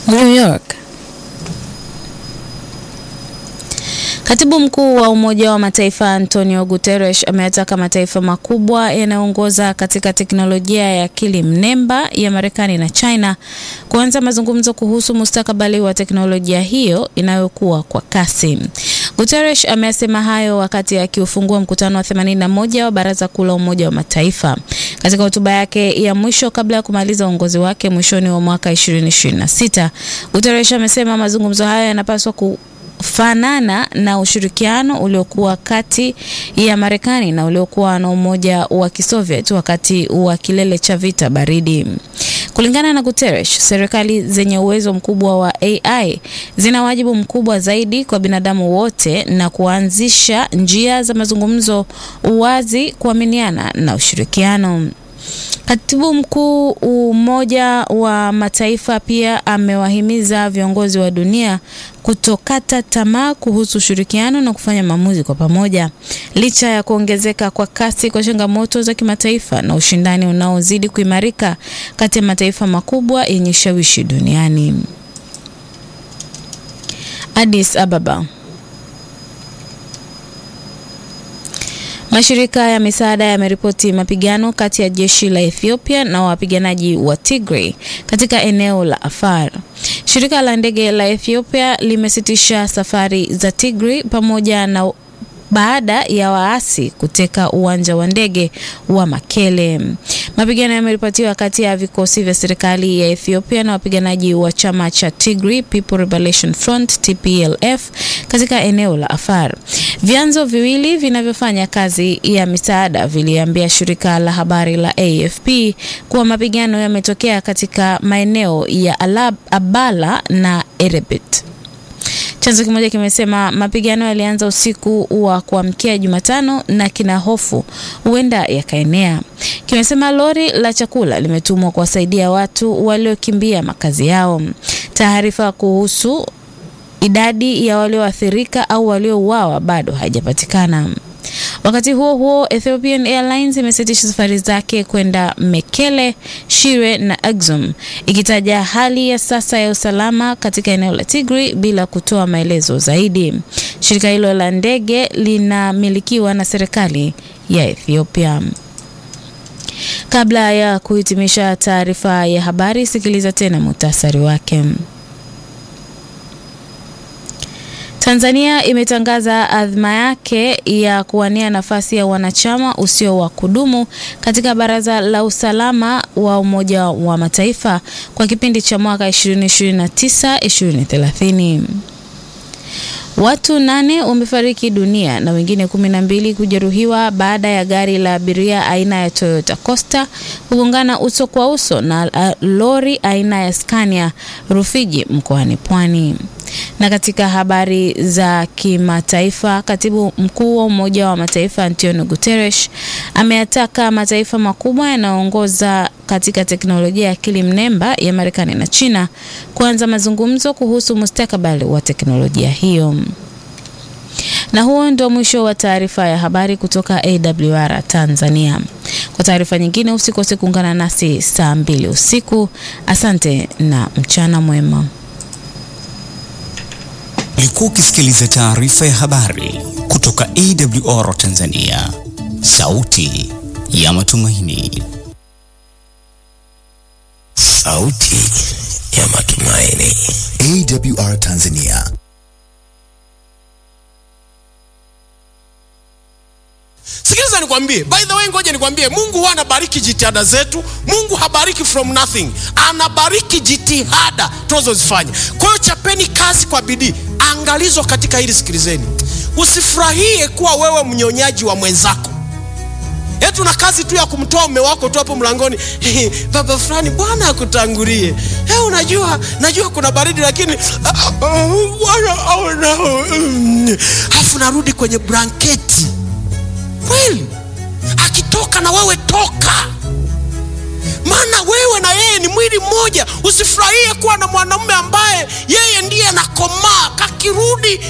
New York. Katibu mkuu wa Umoja wa Mataifa Antonio Guterres ameyataka mataifa makubwa yanayoongoza katika teknolojia ya akili mnemba ya Marekani na China kuanza mazungumzo kuhusu mustakabali wa teknolojia hiyo inayokuwa kwa kasi. Guterres amesema hayo wakati akiufungua mkutano wa 81 wa Baraza Kuu la Umoja wa Mataifa. Katika hotuba yake ya mwisho kabla ya kumaliza uongozi wake mwishoni wa mwaka 2026, Guterres amesema mazungumzo hayo yanapaswa ku fanana na ushirikiano uliokuwa kati ya Marekani na uliokuwa na Umoja wa Kisoviet wakati wa kilele cha vita baridi. Kulingana na Guterres, serikali zenye uwezo mkubwa wa AI zina wajibu mkubwa zaidi kwa binadamu wote na kuanzisha njia za mazungumzo, uwazi, kuaminiana na ushirikiano. Katibu mkuu Umoja wa Mataifa pia amewahimiza viongozi wa dunia kutokata tamaa kuhusu ushirikiano na kufanya maamuzi kwa pamoja, licha ya kuongezeka kwa kasi kwa changamoto za kimataifa na ushindani unaozidi kuimarika kati ya mataifa makubwa yenye shawishi duniani. Addis Ababa. Mashirika ya misaada yameripoti mapigano kati ya jeshi la Ethiopia na wapiganaji wa Tigray katika eneo la Afar. Shirika la ndege la Ethiopia limesitisha safari za Tigray pamoja na baada ya waasi kuteka uwanja wa ndege wa Makele. Mapigano yameripotiwa kati ya vikosi vya serikali ya Ethiopia na wapiganaji wa chama cha Tigray People Liberation Front TPLF katika eneo la Afar. Vyanzo viwili vinavyofanya kazi ya misaada viliambia shirika la habari la AFP kuwa mapigano yametokea katika maeneo ya Alab, Abala na Erebit. Chanzo kimoja kimesema mapigano yalianza usiku wa kuamkia Jumatano na kina hofu huenda yakaenea. Kimesema lori la chakula limetumwa kuwasaidia watu waliokimbia makazi yao. Taarifa kuhusu idadi ya walioathirika au waliouawa bado haijapatikana. Wakati huo huo, Ethiopian Airlines imesitisha safari zake kwenda Mekele, Shire na Axum ikitaja hali ya sasa ya usalama katika eneo la Tigray bila kutoa maelezo zaidi. Shirika hilo la ndege linamilikiwa na serikali ya Ethiopia. Kabla ya kuhitimisha taarifa ya habari, sikiliza tena muhtasari wake. Tanzania imetangaza adhma yake ya kuwania nafasi ya wanachama usio wa kudumu katika Baraza la Usalama wa Umoja wa Mataifa kwa kipindi cha mwaka 2029-2030. Watu nane wamefariki dunia na wengine kumi na mbili kujeruhiwa baada ya gari la abiria aina ya Toyota Coaster kugongana uso kwa uso na lori aina ya Scania Rufiji mkoani Pwani. Na katika habari za kimataifa, katibu mkuu wa Umoja wa Mataifa Antonio Guterres ameyataka mataifa makubwa yanayoongoza katika teknolojia ya akili mnemba ya Marekani na China kuanza mazungumzo kuhusu mustakabali wa teknolojia hiyo. Na huo ndio mwisho wa taarifa ya habari kutoka AWR Tanzania. Kwa taarifa nyingine usikose kuungana nasi saa mbili usiku. Asante na mchana mwema. Ulikuwa ukisikiliza taarifa ya habari kutoka AWR Tanzania, sauti ya matumaini. Sauti ya matumaini. AWR Tanzania. Sikiliza nikwambie, by the way, ngoja nikwambie, Mungu huwa anabariki jitihada zetu. Mungu habariki from nothing, anabariki jitihada tunazozifanya. Kwa hiyo chapeni kazi kwa bidii. Angalizo katika hili, sikilizeni, usifurahie kuwa wewe mnyonyaji wa mwenzako. Yetu na kazi tu ya kumtoa mume wako tu hapo mlangoni, baba fulani, Bwana akutangulie. Hey, unajua najua kuna baridi lakini Bwana aonao. Alafu narudi kwenye blanketi kweli akitoka na wewe toka, maana wewe na yeye ni mwili mmoja. Usifurahie kuwa na mwanamume ambaye yeye ndiye anakomaa, kakirudi